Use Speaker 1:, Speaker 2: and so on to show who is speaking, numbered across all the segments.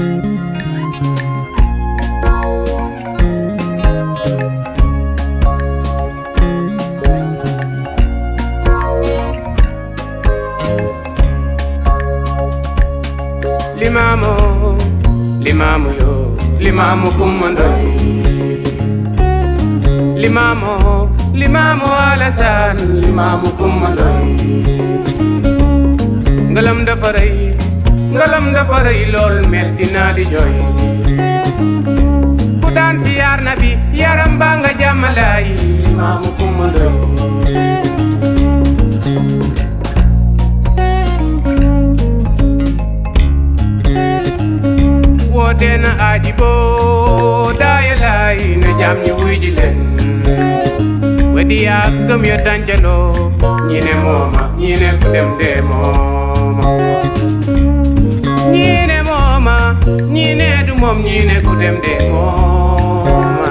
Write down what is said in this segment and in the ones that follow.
Speaker 1: limamo limamo yo limamo kummandoy limamo limamo alasan limamo kummandoy ngalam dafa rëy ngalam dafa rëy lool metti naa di jooy ku daan ci yaar na bi yaram baa nga jàmmalaay limamo kummandoy woote na aji boo daaya laay na jaam ñi wuy ji leen wedi yaa gëm ya tàncaloo ñi ne mooma ñi ne ku dem dee mooma ñi ne mooma ñi ne du moom ñi ne ku dem dee mooma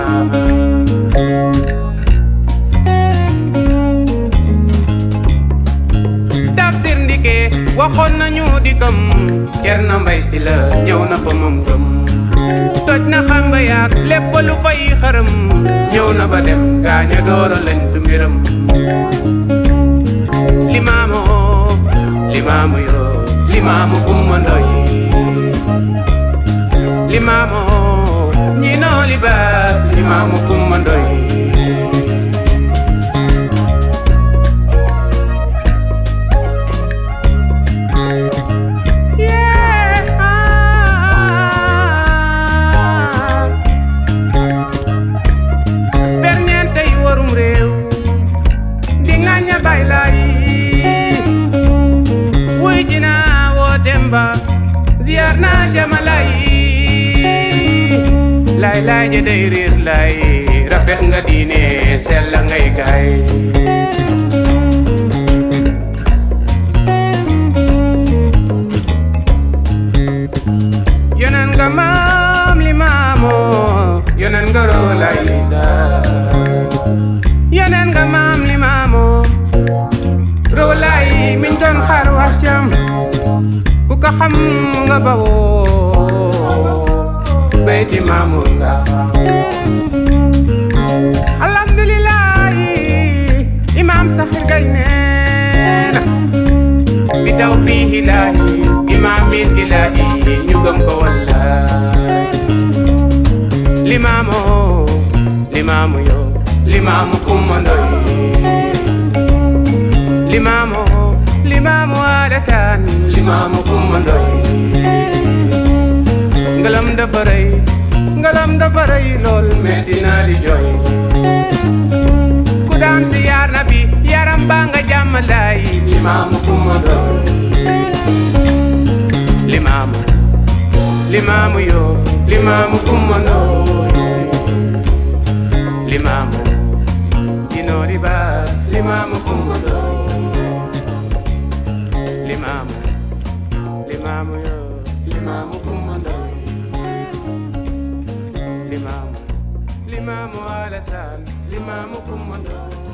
Speaker 1: tafsir ndike waxoon nañu di kam cer na mbay si la ñëw na fa moom gëm toj na xamba yaak lépp lu fay xërëm ñëw na ba dem gaaña doora lañ tu mbiram limaamu limaamu yo limaamu kumma ndoy limaamu ñi noo libaas limaamu kumma ndoy ferñeente yi warum réew di ŋaña bay lay wuy ji naa wootem ba ziyaar naa jamalay lay lay ja day riir lay rafet nga diine sella ngay gaay yonen nga maam li maamoo yonen nga roolay sa yonen nga maam li maamoo roolay miñ doon xaar wax cam ku ko xam nga bawoo beyti maamul nga alhamdulillahi imam saxir gay neena bi taw fii ilaahi imaamin ilaahi ñu gëm ko wallaay limaamu limaamu yo limaamu kumma ndoy limaamu limaamu alasaan limaamu kumma ndoy ngalam dafa rëy ngalam dafa rëy lool metti naa di jooy ku daan si yaar na bi yaram baa nga jàmmalaay limaamu kumma ndoy limaamu limaamu yo limaamu kumma ndoy limaamu dinoo libaas limaamu kumma ndoy limaamu limaamu yo limaamu kumma ndoy limaamu limaamu alasaan limaamu kumma ndoy